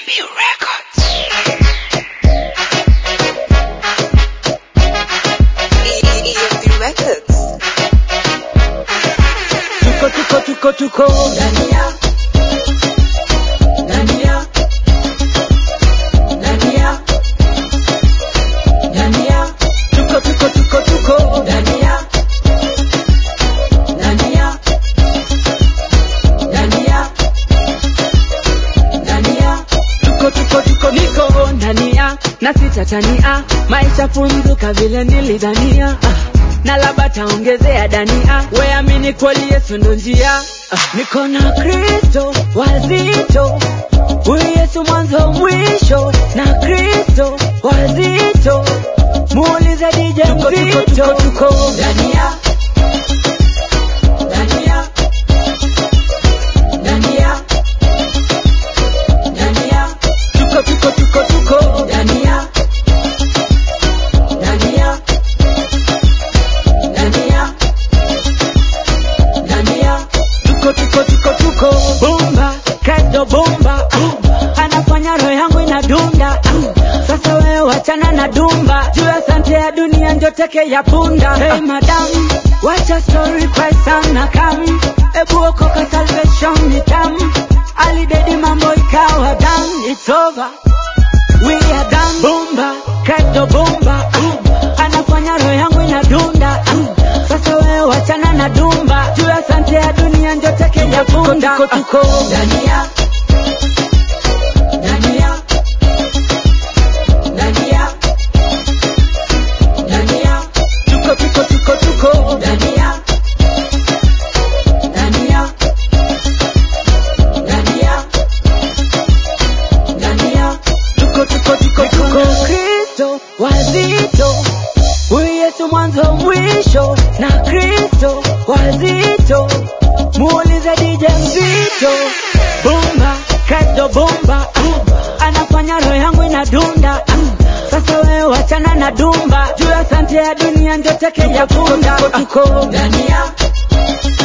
B Records. EFB Records. tuko tuko tuko tuko Dania, Dania, Dania, Dania, tuko tuko tuko tuko Dania, Dania, Dania, Dania. tuko tuko tuko niko ndania na sitatania maisha funzuka vile nilidhania ah, na labda taongezea dania weamini kweli yesu ndo njia ah, niko na kristo wazito huyu yesu mwanzo mwisho na kristo wazito muulize dije Tuko, tuko, mzito tuko, tuko. Dania, Dania, Dania, Dania. tuko tuko tuko tuko Dania, Dania, Dania, Dania, tuko tuko tuko tuko bomba kredo bomba ah, anafanya roho yangu inadunda ah, sasa wewe wachana na dumba juu ya sante ya dunia njo teke ya punda hey madam wacha story kwa sana kam ebu okoka salvation ni tam alidedi mambo ikawa done it's over we are done bomba kredo bomba ah, anafanya roho yangu inadunda ah, sasa wewe wachana na dumba juu ya sante ya dunia njo teke ya punda tuko, tuko. Dania, Dania, Dania, Dania, tuko tuko tuko tuko Dania, Dania, Dania, Dania. tuko tuko tuko tuko kristo wazito huyu yesu mwanzo mwisho na kristo wazito muulize dije mzito bomba kredo bomba ah, anafanya roho yangu inadunda ah, sasa wewe wachana na dumba juu ya sante ya dunia ndio teke ya punda tuko, tuko. Dania,